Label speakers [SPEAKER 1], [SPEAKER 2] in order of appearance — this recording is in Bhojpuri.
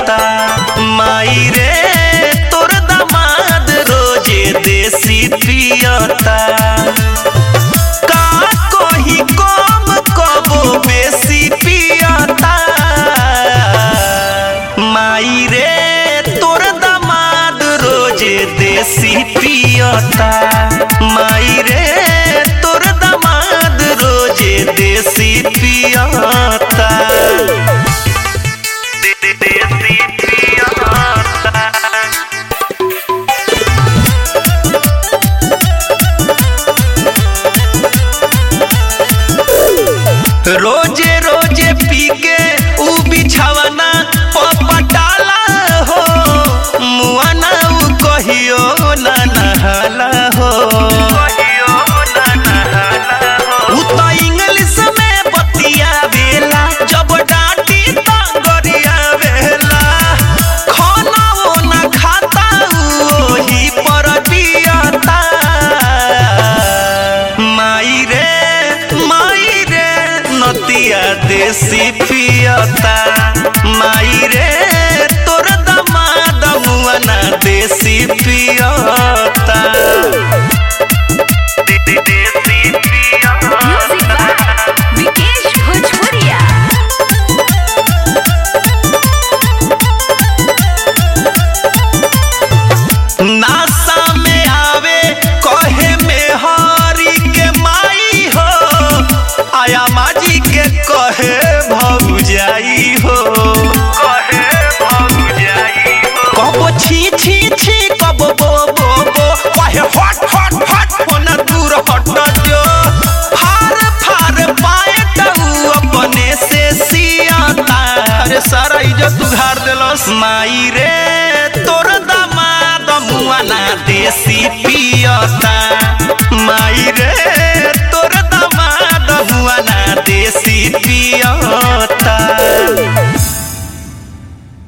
[SPEAKER 1] पियता माई रे तोर दामाद रोजे देसी पियता का कही कम कबो बेसी पियता माई रे तोर दामाद रोजे देसी पियता माई रे तोर दामाद रोजे देसी पियता देसी पियता रोजे रोजे पी के ऊ बिछावना पपटाला हो मुआना ऊ कहियो ना नहाला हो ऊ तो इंग्लिश में बतियावेला जब डांटी त गरियावेला खाना वो ना खाता ऊ ओही पर दियता माई रे माई रे नतिया देसी पियता माई रे तोर दमाद मुआना देसी पियता देसी
[SPEAKER 2] Music by Vikesh Bhojpuria.
[SPEAKER 1] नासा में आवे कहे में हरी के माई हो आया माजी के कहे भौजाई हो कहे भौजाई हो कबो छी छी छी कबो बो बो बो कहे हट हट हट होना दूर हट जो फार फार पाए तू अपने से सियाता अरे सारा इज्जत उधार देलस माई रे तोर दामाद मुआना देसी पियता